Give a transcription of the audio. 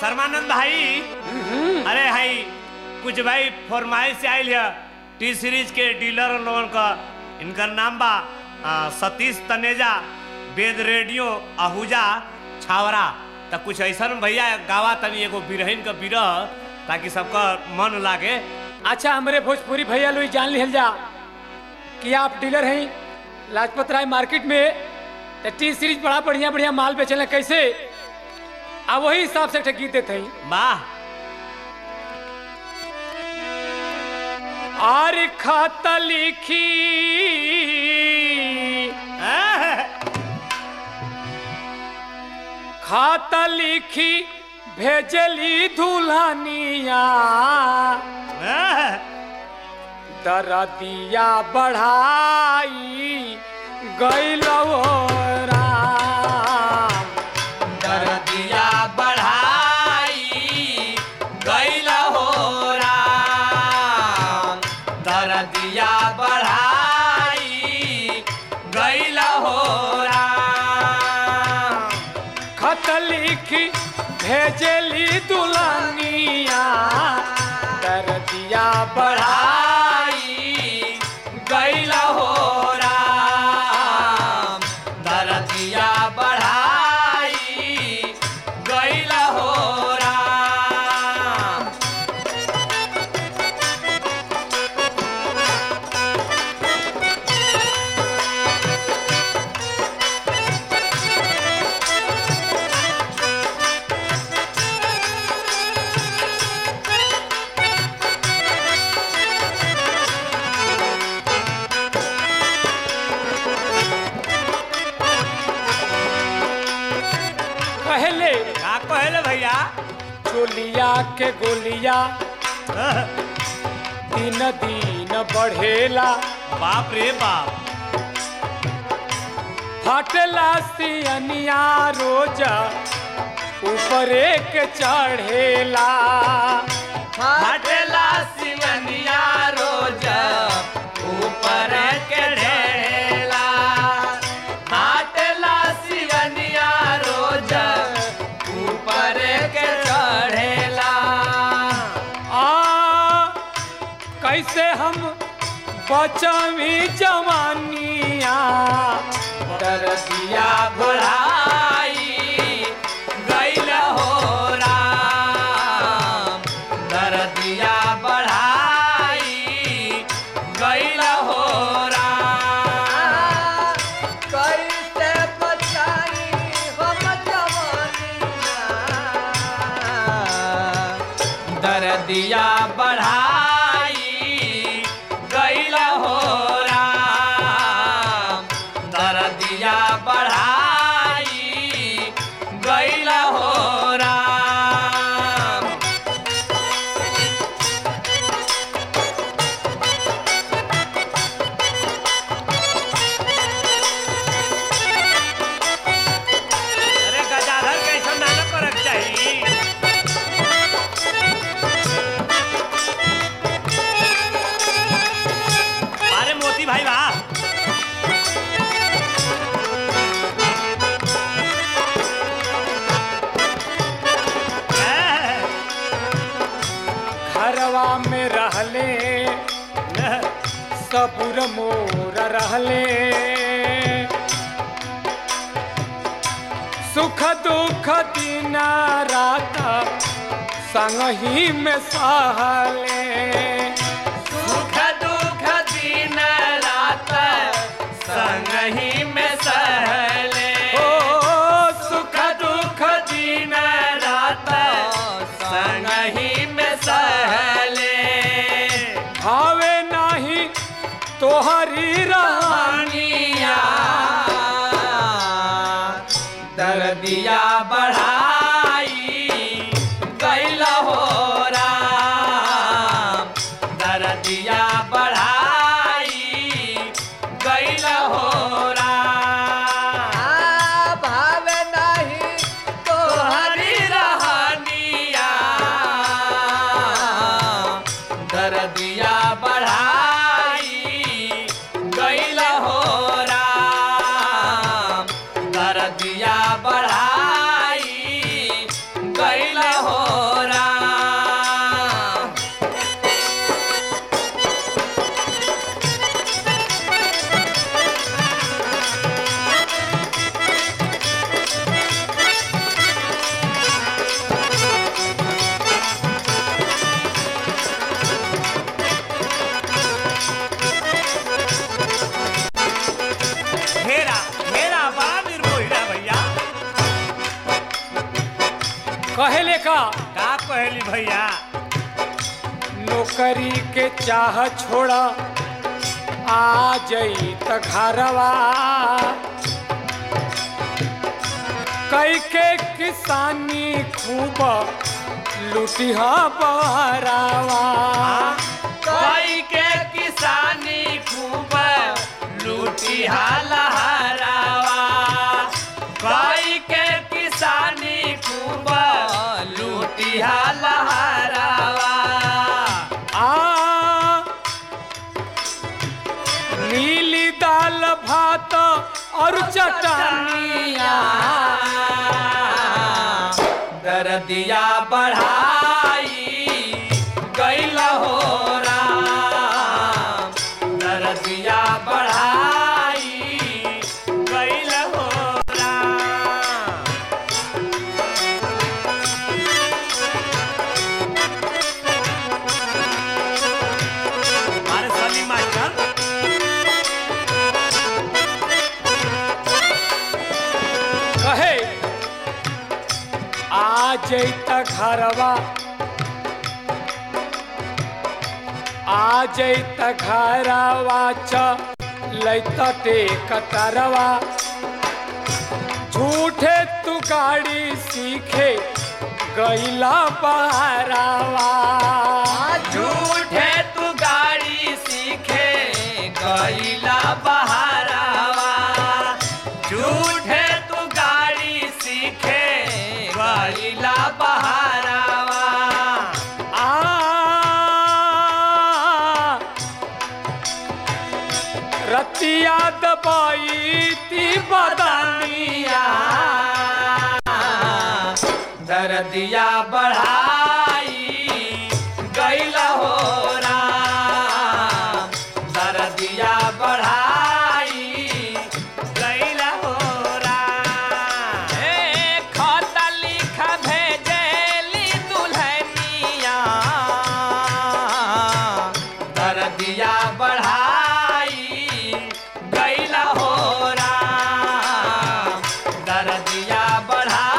शर्मानंद भाई अरे भाई कुछ भाई फरमाइश से आयल है टी सीरीज के डीलर लोगन का इनकर नाम बा आ, सतीश तनेजा वेद रेडियो आहूजा छावरा तो कुछ ऐसा भैया गावा तनी एगो बिरहिन का बिरह ताकि सबका मन लागे अच्छा हमरे भोजपुरी भैया लोग जान लिहल जा कि आप डीलर हैं लाजपत राय मार्केट में तो टी सीरीज बड़ा बढ़िया बढ़िया माल बेचल कैसे आ वही हिसाब से गीत देते हैं वाह आर खाता लिखी खाता लिखी भेजली दुल्हनिया दरदिया बढ़ाई गैलो राम दर्दिया बढ़ाई गैल हो राम दर्दिया बढ़ाई गैल हो राम खत लिखी भेजली दुल्हनिया दरदिया बढ़ाई बढ़ाई गैल हो राम दर्दिया बढ़ाई गैल हो राम पहले का कहले भैया चोलिया के गोलिया दिन दिन बढ़ेला बाप रे बाप फटला सियनिया रोज ऊपर एक चढ़ेला हटला सिवनिया रोज ऊपर के ढेला हटला सिवनिया रोज ऊपर के चढ़ेला आ कैसे हम बचवी जवानिया दर्दिया बढ़ाई गैल हो राम दर्दिया बढ़ाई गैल हो राम कैसे बचाई हम जवानिया दर्दिया बढ़ाई गैल हो राम दर्दिया बढ़ाई गैल हो राम अरे गजाधर कैसा नाटक करक चाहिए अरे मोती भाई वाह घरवा में रहले सबुर मोर रहले सुख दुख दिन रात संग ही में सहले सुख दुख दिन रात संग ही में सहले ओ सुख दुख दिन रात संग ही में सहले भावे नाही तोहरी रहानिया दर्दिया बढ़ाई गैल हो राम दर्दिया बढ़ाई गैल हो राम भावे नहीं तो हरी रहनिया दर्दिया बढ़ाई गैल हो राम दर्दिया बढ़ाई गैल हो का का कहली भैया नौकरी के चाह छोड़ा आ जई त घरवा कई के किसानी खूब लुटिहा बहरावा कोई के किसानी खूब लूटी लहरावा कोई के किसानी खूब लूटी लहरावा आ नीली दाल भात और चटनिया दर्दिया बढ़ाई गैल हो राम दर्दिया बढ़ाई गैल हो राम हमारे सली मास्टर कहे आ जैत घरवा आ जैत घरवा च लैत टेकतरवा झूठे तू गाड़ी सीखे गैला बहरावा झूठे तू गाड़ी सीखे गईला बहारावा झूठे तू गाड़ी सीखे गईला बहारावा आ रतिया दबाई ती बदानिया दर्दिया बढ़ाई गईला हो राम दर्दिया बढ़ाई गईला हो राम खत लिख भेजेली दुल्हनिया दर्दिया बढ़ाई गईला हो राम दर्दिया बढ़ाई